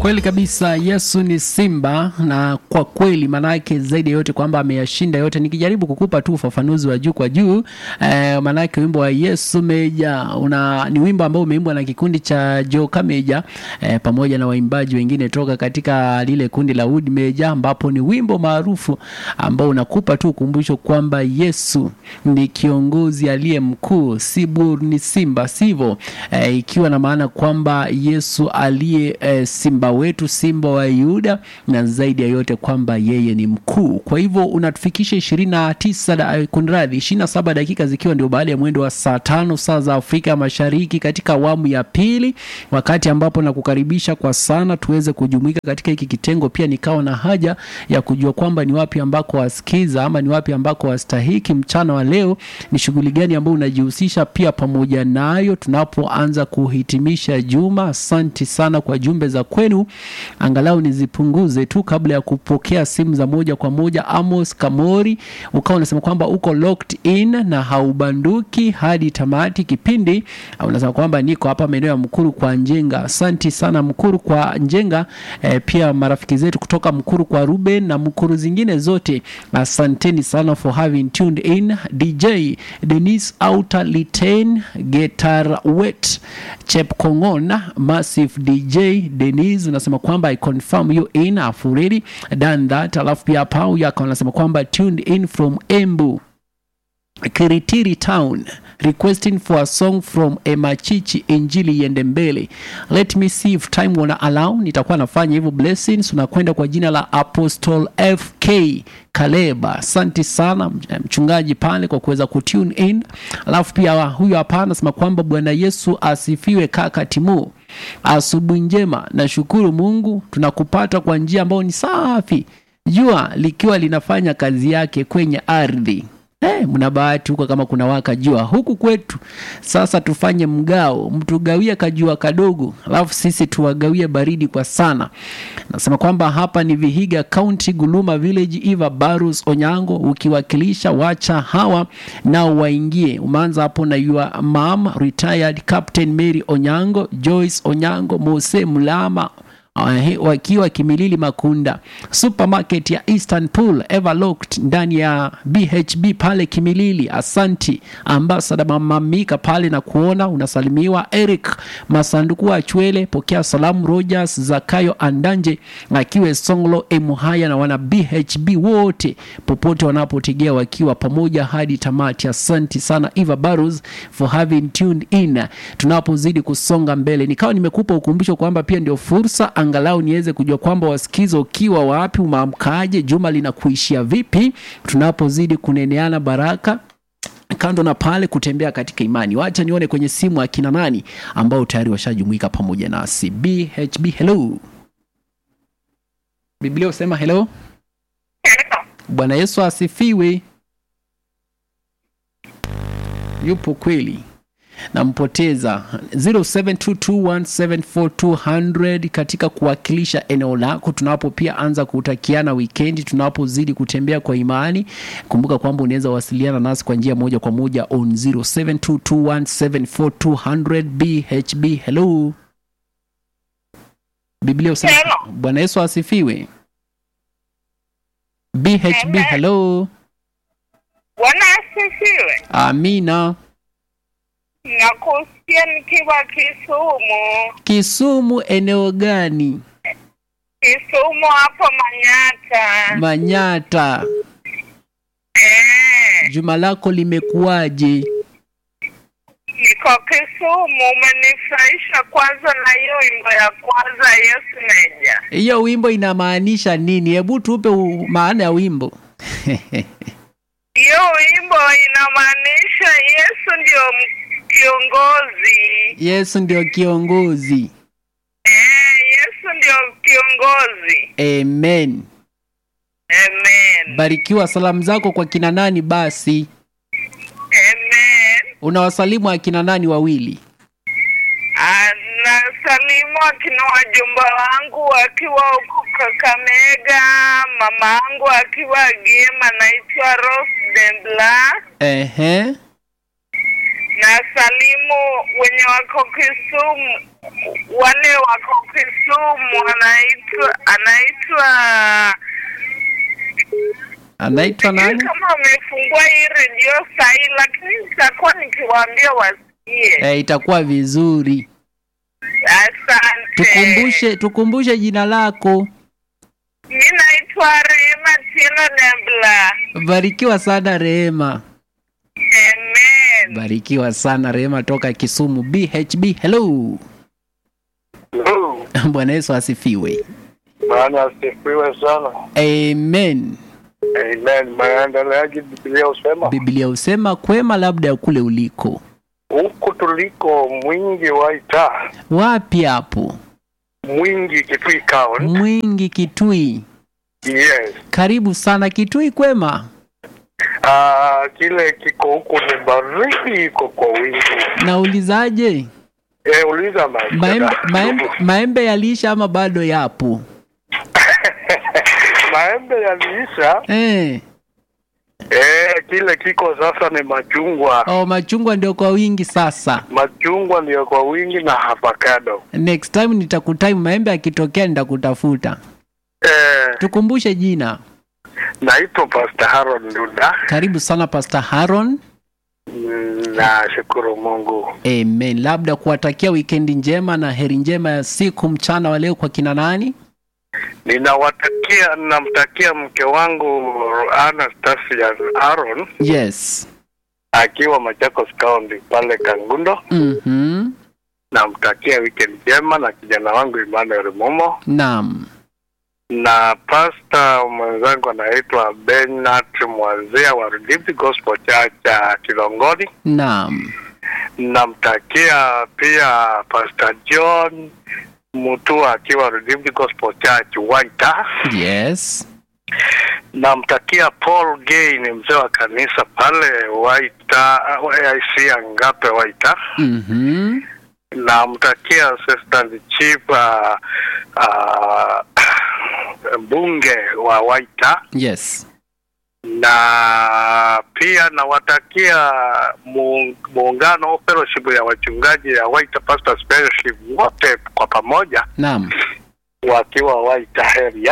Kweli kabisa, Yesu ni simba, na kwa kweli maanake zaidi ya yote kwamba ameyashinda yote. Nikijaribu kukupa tu ufafanuzi wa juu kwa juu eh, maanake wimbo wa Yesu Meja una ni wimbo ambao umeimbwa na kikundi cha Joka Meja eh, pamoja na waimbaji wengine toka katika lile kundi la Wood Meja, ambapo ni wimbo maarufu ambao unakupa tu ukumbusho kwamba Yesu ni kiongozi aliye mkuu, si bur ni simba, sivyo? Eh, ikiwa na maana kwamba Yesu aliye eh, simba wetu, simba wa Yuda, na zaidi ya yote kwamba yeye ni mkuu. Kwa hivyo unatufikisha ishirini na tisa kunradhi, ishirini na saba dakika zikiwa ndio baada ya mwendo wa saa tano saa za Afrika Mashariki katika awamu ya pili, wakati ambapo nakukaribisha kwa sana tuweze kujumuika katika hiki kitengo. Pia nikawa na haja ya kujua kwamba ni wapi ambako wasikiza ama ni wapi ambako wastahiki mchana wa leo, ni shughuli gani ambayo unajihusisha pia pamoja nayo tunapoanza kuhitimisha juma. Asanti sana kwa jumbe za kwenu, angalau nizipunguze tu kabla ya kupokea simu za moja kwa moja. Amos Kamori ukawa unasema kwamba uko locked in na haubanduki hadi tamati kipindi. Unasema kwamba niko hapa maeneo ya Mkuru kwa Njenga. Asanti sana Mkuru kwa Njenga. E, pia marafiki zetu kutoka Mkuru kwa Ruben na Mkuru zingine zote, asanteni sana for having tuned in. DJ Denis Outer Liten Getar Wet Chepkongon Massive DJ Denis unasema kwamba I confirm you in I've already done that. Alafu pia hapa huyu akawa anasema kwamba tuned in from Embu Kiritiri Town requesting for a song from Emachichi Injili iende mbele. Let me see if time wanna allow, nitakuwa nafanya hivyo. Blessings unakwenda kwa jina la Apostle FK Kaleba. Asante sana mchungaji pale kwa kuweza kutune in. Alafu pia huyu hapa anasema kwamba Bwana Yesu asifiwe. Kaka Timu, asubuhi njema, nashukuru Mungu tunakupata kwa njia ambayo ni safi, jua likiwa linafanya kazi yake kwenye ardhi. Hey, mna bahati huko kama kuna waka jua huku kwetu. Sasa tufanye mgao, mtugawie kajua kadogo, alafu sisi tuwagawie baridi kwa sana. Nasema kwamba hapa ni Vihiga County, Guluma Village. Eva Barus Onyango ukiwakilisha, wacha hawa nao waingie. Umeanza hapo na your mom retired Captain Mary Onyango, Joyce Onyango, Mose Mlama Uh, wakiwa Kimilili Makunda supermarket ya Eastern Pool Everlocked ndani ya BHB pale Kimilili. Asanti ambasada mamamika pale na kuona unasalimiwa. Eric Masanduku wa Chwele, pokea salamu. Rogers Zakayo Andanje akiwe Songlo Emuhaya na wana BHB wote popote wanapotegea wakiwa pamoja hadi tamati. Asanti sana Eva Barros for having tuned in. Tunapozidi kusonga mbele, nikawa nimekupa ukumbusho kwamba pia ndio fursa angalau niweze kujua kwamba wasikiza ukiwa wapi, umeamkaje, juma linakuishia vipi, tunapozidi kuneneana baraka kando na pale kutembea katika imani. Wacha nione kwenye simu akina nani ambao tayari washajumuika pamoja nasi. BHB, hello. Biblia usema hello. Bwana Yesu asifiwe. Yupo kweli nampoteza 0722174200 katika kuwakilisha eneo lako, tunapo pia anza kutakiana wikendi, tunapozidi kutembea kwa imani. Kumbuka kwamba unaweza wasiliana nasi kwa njia moja kwa moja on 0722174200 BHB. Hello, Biblia usema. Bwana Yesu asifiwe. BHB, hello. Bwana asifiwe. Amina. Nakusikia nikiwa Kisumu. Kisumu eneo gani? Kisumu hapo Manyata. Manyata. Eh, Juma lako limekuwaje? niko Kisumu. Umenifurahisha kwanza na hiyo wimbo ya kwanza Yesu Meja. Hiyo wimbo inamaanisha nini? Hebu tupe u- maana ya wimbo. Hiyo wimbo inamaanisha Yesu ndio m- kiongozi. Yesu ndio kiongozi. Eh, Yesu ndio kiongozi. Amen. Amen. Barikiwa. Salamu zako kwa kina nani basi? Amen. Unawasalimu akina nani wawili? Nasalimu akina wajumba wangu wakiwa huku Kakamega, mama yangu akiwa Giema, naitwa Rose Dembla. Ehe. Na salimu wenye wako Kisumu wale wako Kisumu anaitwa anaitwa anaitwa sijui nani kama wamefungua hii redio sahii, lakini nitakuwa nikiwaambia wasikie. eh, itakuwa vizuri Asante. tukumbushe tukumbushe jina lako Mi naitwa Rehema Tino Dembla. barikiwa sana rehema Amen. barikiwa sana rehema toka kisumu bhb hello Hello. bwana yesu asifiwe Bwana asifiwe sana. amen Amen. Maendeleaji Biblia husema biblia husema kwema labda ya kule uliko huku tuliko mwingi waita wapi hapo mwingi Kitui County. mwingi kitui Yes. karibu sana kitui kwema Ah, kile kiko huku ni baridi iko kwa wingi. naulizaje Eh, uliza maisha. maembe, maembe, maembe yaliisha ama bado yapo Maembe yaliisha. eh. Eh, kile kiko sasa ni machungwa. oh, machungwa ndio kwa wingi sasa Machungwa ndio kwa wingi na avocado. next time nitakutime maembe akitokea nitakutafuta Eh, tukumbushe jina naitwa Pastor Harold Nduda. karibu sana pastor haron Mm, Nashukuru Mungu. amen labda kuwatakia wikendi njema na heri njema ya siku mchana wa leo kwa kina nani Ninawatakia, namtakia mke wangu Anastasia Aaron yes akiwa Machakos County pale Kangundo. mm-hmm. Namtakia weekend njema na kijana wangu Emmanuel Momo naam na pasta mwenzangu anaitwa Bernard Mwazia wa Redeemed Gospel Church ya Kilongoni. naam Namtakia pia Pastor John Mutua akiwa Redeemed Gospel Church Waita. yes namtakia Paul Gay ni mzee wa kanisa pale Waita AIC Angape Waita. mm-hmm. Namtakia Assistant Chief uh, uh, mbunge wa Waita yes na pia nawatakia mu- muungano fellowship ya wachungaji ya Waita Pastors Fellowship wote kwa pamoja naam wakiwa Waita area